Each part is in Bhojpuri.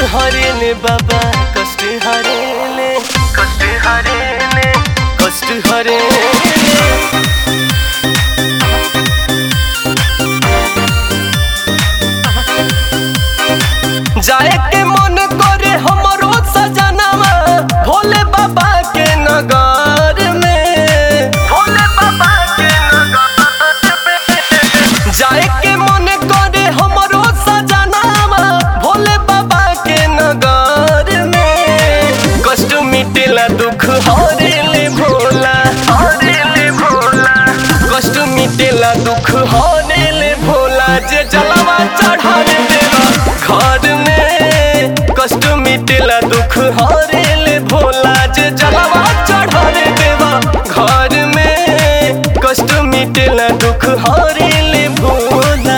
हरेले बाबा कष्ट हरेले कष्ट हरेले कष्ट हरेले जाए के मन करे हमरो सजनवा भोले बाबा के नगर में भोले बाबा के नगर में जाए के मन करे हमरो सजनवा भोले बाबा के नगर में कष्ट मिटेला दुख हरेले भोला हरेले भोला कष्ट मिटेला दुख हरेले भोला जे जलवा चढ़ावे देवा घर में कष्ट मिटेला दुख हरेले भोला जे जलवा चढ़ावे देवा घर में कष्ट मिटेला दुख हरेले भोला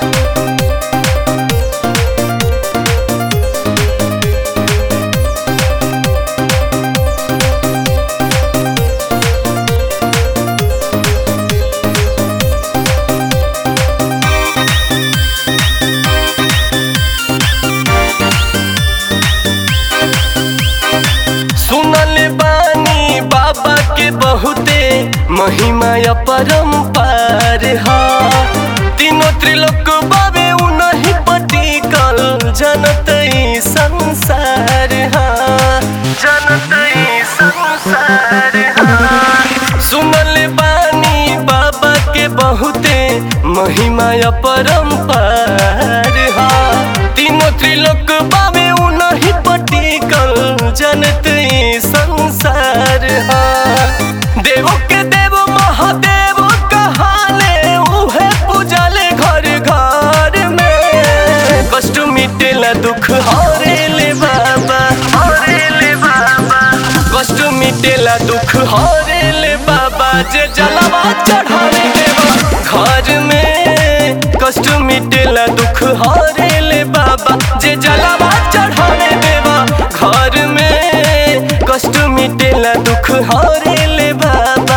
सुनल बानी बाबा के बहुते महिमा अपरंपार हा तीनों त्रिलोक बाबे उनही पटिकल जनत ई संसार हा जनत ई संसार हा सुनल बानी बाबा के बहुते महिमा अपरंपार हा तीनों त्रिलोक बाबे उनही पटिकल जनत ई संसार हा देव के देव महादेव कहाले उहे पूजाले घर घर में कष्ट मिटेला दुख हरेले बाबा हरेले बाबा कष्ट मिटेला दुख हरेले बाबा जे जलवा चढ़ावे देवा घर में कष्ट मिटेला दुख हरेले बाबा जे जलवा चढ़ावे देवा घर में कष्ट मिटेला दुख हरेले बाबा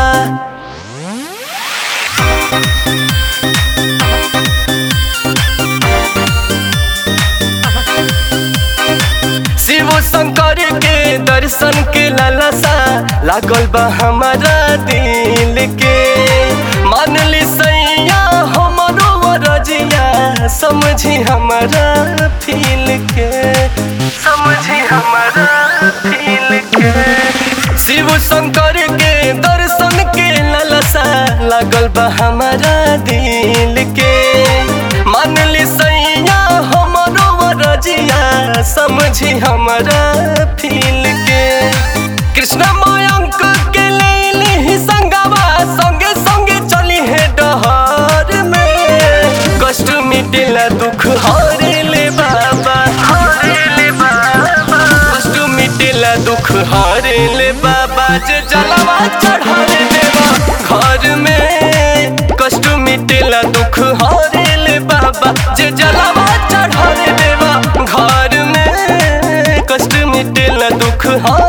शिव शंकर के दर्शन के लालसा लागल बा हमारा दिल के मान ली सैया हमरो रजिया समझी हमारा फील के समझी हमारा फील के शिव शंकर के दर्शन के लालसा लागल बा हमारा दिल के मान ली सैया हमरो रजिया समझी हमारा फील के कृष्ण मयंक के ले ही संगवा संगे संगे चली है डहर में कष्ट मिटेला दुख हरेले बाबा हरेले बाबा कष्ट मिटेला दुख हरेले बाबा जे जलवा चढ़ावे देवा घर में कष्ट मिटेला दुख हरेले बाबा जे जलवा चढ़ावे देवा घर में कष्ट मिटेला दुख हर